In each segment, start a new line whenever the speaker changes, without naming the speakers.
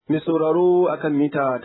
Mai sauraro akan mita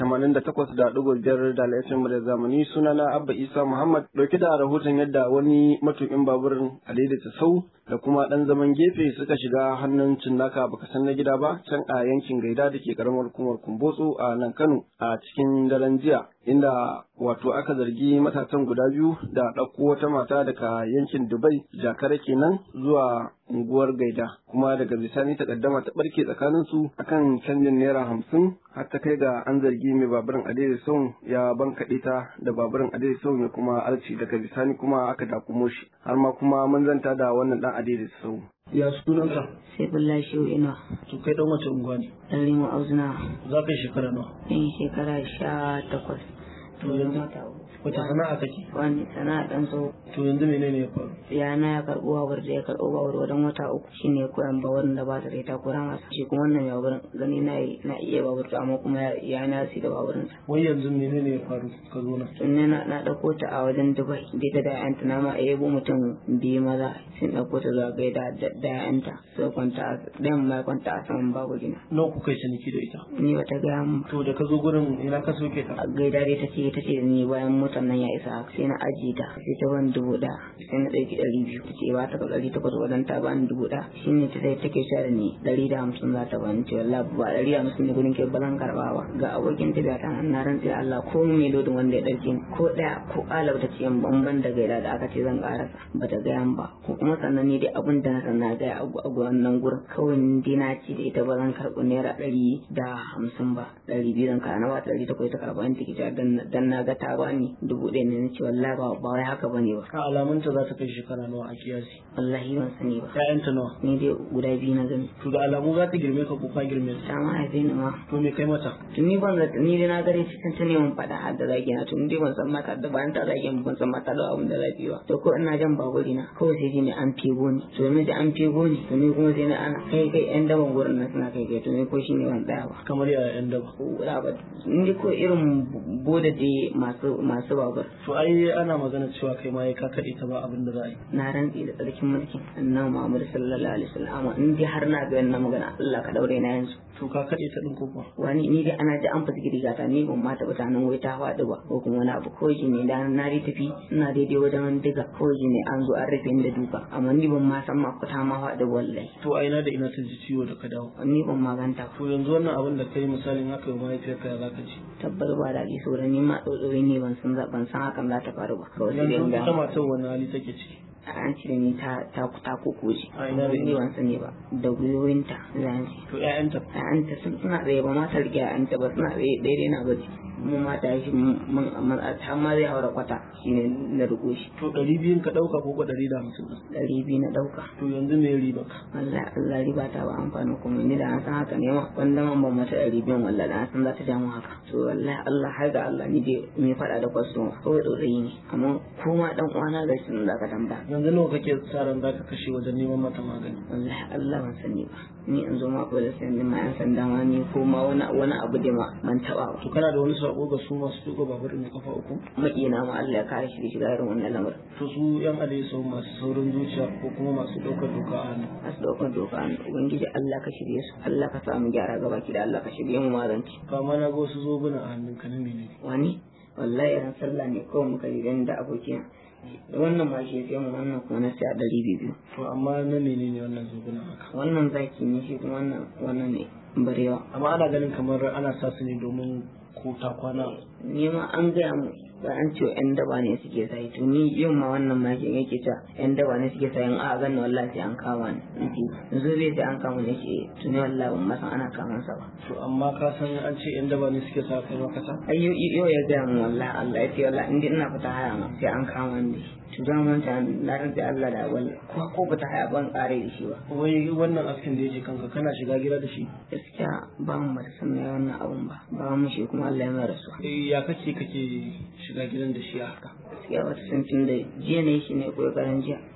88.5 da laifin da zamani sunana Abba Isa Muhammad dauke da rahoton yadda wani matukin baburin a daidaita sau da kuma dan zaman gefe suka shiga hannun cinnaka baka san na gida ba can a yankin gaida da ke karamar hukumar Kumbotso a nan Kano a cikin daren jiya inda wato aka zargi matasan guda biyu da ɗauko wata mata daga yankin Dubai jakare kenan zuwa unguwar gaida kuma daga bisani takaddama ta barke tsakanin su akan canjin naira hamsin har ta kai ga an zargi mai baburin adai son ya bankaɗe ta da baburin adai son ya kuma alci daga bisani kuma aka dakumo shi har ma kuma mun zanta da wannan dan adai son
ya sunanka
sai bulla shi ina
to kai dan wace unguwa ne
dan limu auzuna
za ka yi shekara nawa
in shekara sha takwas
to yanzu wace sana'a kake
wani sana'a dan so
to yanzu menene ya faru
ya na ya karɓo babur da ya karɓo babur wajen wata uku shine koyan babur da ba ta da ita koya masa shi kuma wannan ya babur gani na na iya babur amma kuma ya na si da baburin sa
wai yanzu menene ya faru ka zo nan
tun ne na na dauko ta a wajen Dubai da ta da yanta na ma a yabo mutum biyu maza sun dauko ta zuwa gaida da yanta sai kwanta ɗayan ma kwanta a saman babu gina
nawa kuka yi ciniki da ita
ni bata gaya mun
to da ka zo gurin ina ka soke ta
gaida dai take take ni bayan motar nan ya isa sai na ajiye ta sai ta ban dubu ɗaya sai na ɗauki ɗari biyu ta ce ba ta ka ɗari takwas wadan ta bani dubu ɗaya shi ne ta sai take sha da ni ɗari da hamsin za ta bani ce wallahi ba ɗari da hamsin ne gudun ke ba zan karɓa ba ga abokin tafiya ta na rantsi Allah ko mai lodin wanda ya ɗauke ni ko ɗaya ko ƙalab ta ce yan bamban da gaida da aka ce zan ƙarasa ba ta gaya ba ko kuma sannan ni dai abin da na san na gaya a wannan gurin kawai ni dai na ci da ita ba zan karɓi naira ɗari da hamsin ba ɗari biyu zan karɓa na ba ta ɗari takwai ta karɓa ni take dan na ga ta bani dubu ɗaya ne ce wallahi ba ba wai haka bane ba
ka alamunta za ta kai shekara nawa a kiyasi
wallahi ban sani ba
ƴaƴanta nawa
ni dai guda biyu na gani
to da alamu za ta girme ka ko ka girme ta
ta ma haife ni ma
to me kai mata
to ni ban zata ni dai na gare cikin ta neman faɗa har da zagi na to ni dai ban san mata da bayan ta zagi ban san mata da abin da zagi ba to ko ina jan baburi na kawai sai dai ne an fego ni to ni da an fego ni to ni kuma sai na ana kai kai ƴan daban gurin nan suna kai kai to ni ko shi ne ban tsaya ba
kamar yaya ƴan daba
ba ni ko irin boda dai masu masu babur
to ai ana magana cewa kai ma ka kaɗe ta ba abin da za a yi
na rantsi da tsarkin mulkin annabi Muhammad sallallahu alaihi wasallam in dai har na ga wannan magana Allah ka daure na yanzu
to ka kaɗe ta ɗin ko kuwa
wani ni dai ana ji an fasa riga ta ni ban ma taɓa tunanin wai ta faɗi ba ko kuma wani abu ko shi ne da na dai tafi ina daidai wajen diga ko shi ne an zo an rufe ni da duka amma ni ban ma san ma ko ta ma faɗi wallahi
to a ina da ina ta ji ciwo da ka dawo
ni ban ma ganta ba
to yanzu wannan abin da kai misalin haka yi mahaifiyarka ya za ka ji
tabbar ba da ji saboda ni ma tsotsori ne ban san ban san hakan za ta faru ba kawai sai dai
yanzu
in
ita
ga
matar wani hali take ciki
an cire ni ta ta ta kokoji
A ina da
ni
ina?
ban sani ba da gwiwoyinta zan ce
to ƴaƴanta
an ta sun suna tsaye ba ma ta rike an ta ba suna tsaye daidai na bace mu mata shi mun mun ta ma zai haura kwata shine na riko shi
to ɗari biyun ka ɗauka ko ko ɗari da hamsin ɗin
ɗari biyu na ɗauka
to yanzu me riba ka
wallahi Allah riba ta ba amfani kuma ni da an san haka ne ma wanda man ban mata ɗari biyun wallahi da an san za ta ja mu haka to wallahi Allah har ga Allah ni dai me faɗa da kwastoma kawai ɗorayi ne amma kuma ɗan uwana ga shi da ka tambaya
yanzu nawa kake sa ran za ka kashe wajen neman mata magani
wallahi Allah ban sani ba ni in zo ma ko da sani ma yan sanda ma ni ko ma wani wani abu da ma ban taɓa ba
to kana da wani sako ga su masu tuka babur mai kafa uku
maƙina ma Allah ya kare shi da shiga irin wannan lamarin
to su yan adaiso masu saurin zuciya ko kuma masu ɗaukar doka a hannu
masu ɗaukar doka ne ubangiji Allah ka shirye su Allah ka samu gyara gaba ki da Allah ka shirye mu mazanci
kama na ga wasu zobuna a hannun ka na menene
wani wallahi ran sallah ne kawai muka yi da abokina wannan ma shi sai mu wannan kuma na sai a ɗari biyu
to amma na menene wannan zobuna haka
wannan zaki ne shi kuma wannan wannan ne barewa
amma ana ganin kamar ana sa su ne domin ko ta kwana
ni ma an gaya mu ba an ce yan daba ne suke sai to ni yin ma wannan makin yake ta yan daba ne suke sai in a ganni wallahi sai an kama ni in zo bai sai an kama ni ce to ni wallahi ban ma san ana kaman sa ba
to amma ka san an ce yan daba ne suke sa kai maka sa
ai yau yau ya gaya mu wallahi Allah ya ce wallahi in dai ina fita haya ma sai an kama ni to da mun ta na rantsa Allah da wallahi ko ko fita haya ban kare da shi ba
wai wannan askin da yake kanka kana shiga gida da shi
gaskiya ba mu da san mai wannan abun ba ba mu shi kuma Allah ya mai rasu
Eh, ya kake kake shiga gidan da shi a haka
gaskiya wata san tun da jiya ne shi ne kokarin jiya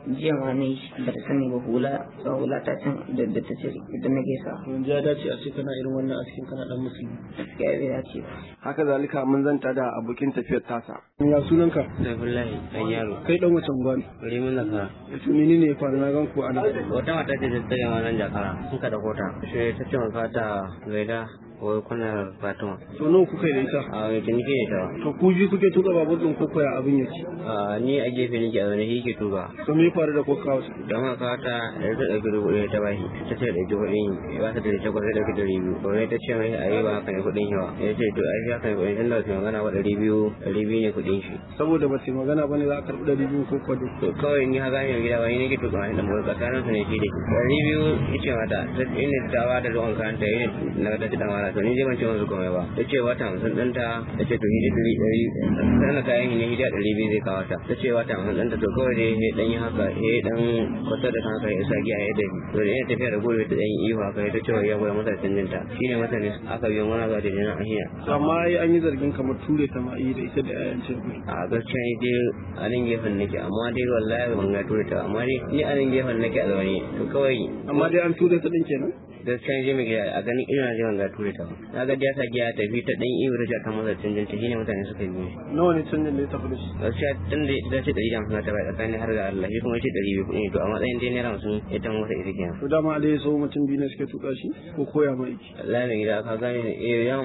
jiya ma ne ba ta sani ba hula ba hula ta can da da ta ce idan na gaisa
yanzu ya dace a ce kana irin wannan askin kana dan musulmi
gaskiya bai dace ba
haka zalika mun zanta da abokin tafiyar tasa
ya sunanka
Abdullahi dan yaro.
kai dan wacan gwani
Bari mun nasara.
to menene ya faru na gan ku ana
Wata mata ce ta tsaya wannan jakara. Suka da kota. Sai ta ce maka ta gaida wai kuna Fatima.
to nawa kuka yi da ita
A wai ta nike da
to ku ji kuke tuka babur din ko koya abin yake
ta. Ni a gefe nake a zaune shi ke tuba.
to me ya faru da ko kawo su
Don haka ta da ta ɗauki dubu ɗaya ta bashi. Ta ce ɗauki kuɗin ba ta da takwas ta ɗauki ɗari biyu. To ta ce mai a yi ba haka ne kuɗin shi ba. Ya ce to ai shi haka ne kuɗin tun da su magana ba ɗari biyu ɗari biyu ne kuɗin shi.
saboda ba su magana bane za a karɓi ɗari biyu ko kwado
to kawai ni haka ne gida wani nake tuka mai dan motsa tsakanin su ne shi da shi dari biyu yace mata ta ina ta ba da ruwan kanta ina na da dan wala to ni je ban ce musu komai ba yace wata hamsin din ta yace to hidi dari dari sana kayan ne hidi dari biyu zai kawo ta yace wata hamsin din ta to kawai dai ne dan yi haka eh dan kwata da kanka ya saki a yadda to da ina tafiya da gobe ta dan yi ihu haka ya ce ya goya masa canjin ta shine mata ne aka biyo mana zuwa da jina a hiya
to amma ai an yi zargin kamar ture ta ma yi da ita da yayan ce
a gaskiya ni dai a nan gefen nake amma dai wallahi ban ga tura ta amma dai ni a nan gefen nake a zaune to kawai
amma dai an ture ta din kenan
gaskiya ni je mai gida a ganin ina je ban ga tura ta ba na ga ya sa giya tafi ta dan iyo da ta masa canjin ta shine mutane suka yi ne
nawa ne canjin da ya tafi da shi
gaskiya tun da ita ce ɗari da hamsin ta bai tsakanin har ga Allah shi kuma ce ɗari biyu kuɗi to a matsayin dai naira hamsin ita masa ita kenan
to dama dai so mutum biyu ne suke tuka shi ko koya ma yake
Allah mai gida ka gane eh ya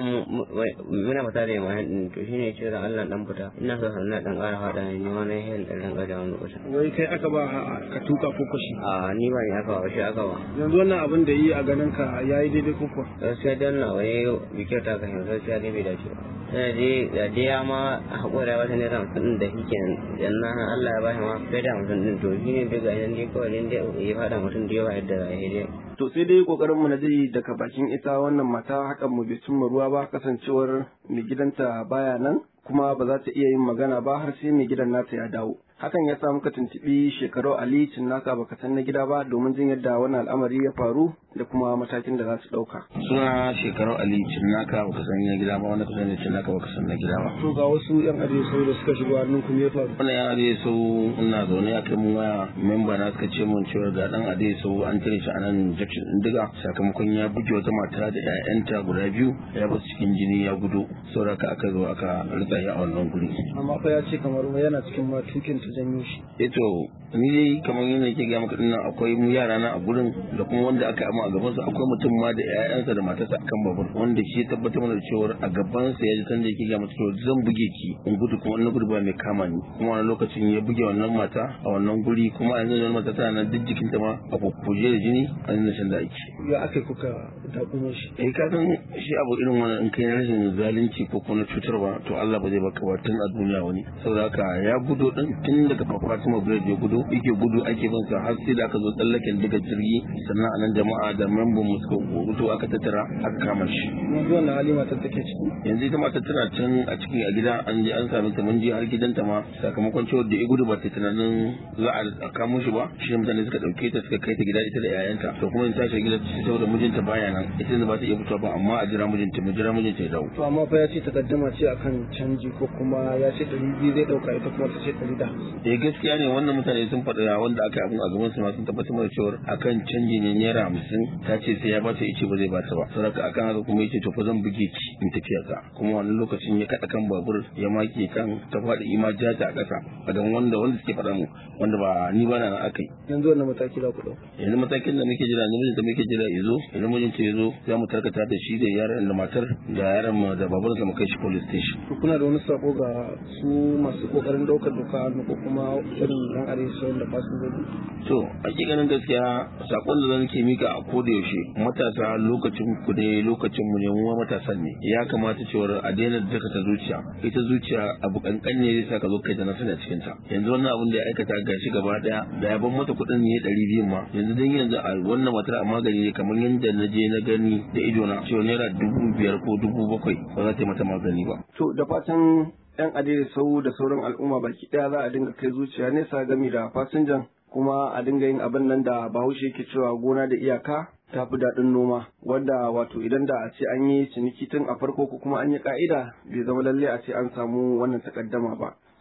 muna fita da yamma din to shine ce da Allah dan fita ina so na dan ƙara fada ne ni wani hel dan dan ƙara wani kusa
wai kai aka ba ka tuka ko kashi
a ni ba ni aka ba shi aka ba
yanzu wannan abin da yi a ganin ka yayi daidai ko kuwa
gaskiya dan na wani bikin ta kan gaskiya dai bai dace ba sai dai da dai ya ma hakura wata ne ran din da shike dan nan Allah ya bashi ma sai da mutum din to shine daga nan dai kawai dan dai ya fada mutum da yawa yadda ya dai
To sai dai kokarin mu na dai daga bakin ita wannan mata hakan mu bai cimma ruwa ba kasancewar mai gidanta baya nan kuma ba za ta iya yin magana ba har sai mai gidan nata ya dawo. Hakan ya sa muka tuntuɓi shekaru Ali Cinnaka baka san na gida ba domin jin yadda wannan al'amari ya faru da kuma matakin da za su ɗauka.
suna shekaru ali cinnaka baka san na gida ba wanda kusan ne cinnaka baka san na gida ba
to ga wasu yan arewa sau da suka shigo hannun ku me ya faru
wannan yan ade sau ina zaune a kai mun waya memba na suka ce mun cewa ga dan ade sau an tare shi a nan jakshin din diga sakamakon ya buge wata mata da ƴaƴanta guda biyu ya basu cikin jini ya gudu saboda haka aka zo aka rika shi a wannan guri
amma fa ya ce kamar wai yana cikin ma tukin ta janyo shi
eto ni dai kamar yadda yake ga maka dinnan akwai mu yara na a gurin da kuma wanda aka amma a gaban sa akwai mutum ma da ƴaƴansa da matarsa akan babur wanda shi ya tabbatar mana da cewa a gaban sa ya ji sanda yake ga mata cewa zan buge ki in gudu kuma wannan gudu ba mai kama ni kuma wani lokacin ya buge wannan mata a wannan guri kuma a yanzu wannan mata tana nan duk jikinta ma a kukkuje da jini a yanzu shan da ake
ya aka kuka dakumo shi
eh ka san shi abu irin wannan in kai rashin zalunci ko kuma na cutarwa to Allah ba zai baka ba tun a duniya wani saboda haka ya gudo din tun daga Fatima Bread ya gudo yake gudu ake bin sa har sai da aka zo tsallaken daga jirgi sannan anan jama'a da memban mu suka gudu aka tattara aka kama shi
yanzu wannan hali matar take ciki
yanzu ita mata tana can a cikin a gida an je an same ta mun je har gidanta ma sakamakon cewa da ya gudu ba ta tunanin za a kamo shi ba shi ne mutane suka dauke ta suka kai ta gida ita da yayanta to kuma in ta shiga gida ta saboda mijinta baya nan ita ne ba ta iya fitowa ba amma a jira mijinta mu jira mijinta ya dawo
to amma fa ya ce takaddama ce akan canji ko kuma ya ce ɗari biyu zai ɗauka ita kuma ta ce ɗari da hamsin
eh gaskiya ne wannan mutane sun faɗa wanda aka yi abin a gaban su ma sun tabbatar da cewa akan canji ne naira hamsin ta ce sai ya ba ta ice ba zai ba ta ba saboda akan haka kuma yace to fa zan buge ki in tafiya ka kuma wannan lokacin ya kada kan babur ya make kan ta faɗi ima jata a ƙasa a dan wanda wanda suke faɗa mu wanda ba ni ba na nan akai
yanzu wannan mataki za ku ɗauka
yanzu matakin da muke jira namijin da muke jira ya zo idan mijinta ya zo za mu tarkata da shi da yaran da matar da yaran mu da babarsa mu kai shi police station
to kuna da wani sako ga su masu kokarin ɗaukar doka hannu ko kuma irin yan arewa sau da fasinjoji
to hakikanin gaskiya sakon da zan ke mika a koda yaushe matasa lokacin ku ne lokacin mu ne mu ma matasan ne ya kamata cewar a daina daka ta zuciya ita zuciya abu kankan ne zai sa ka zo kai da nasara a cikin ta yanzu wannan abin da ya aikata gashi gaba daya da ya ban mata kuɗin ne ɗari biyu ma yanzu dan yanzu a wannan matar a magani ne kamar yadda na je na gani da ido na cewa naira dubu biyar ko dubu bakwai ba za ta yi mata magani ba
To da fatan 'yan adai sau da sauran al'umma baki ɗaya za a dinga kai zuciya nesa gami da fasinjan kuma a dinga yin abin nan da bahaushe ke cewa gona da iyaka ta fi daɗin noma wanda wato idan da a ce an yi ciniki tun a farko ko kuma an yi ka'ida bai zama lalle a ce an samu wannan takaddama ba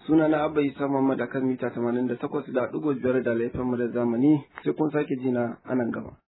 suna na abba isa muhammad akan mita tamanin da takwas da ɗigo biyar da laifin mu da zamani sai kun sake jina a nan gaba.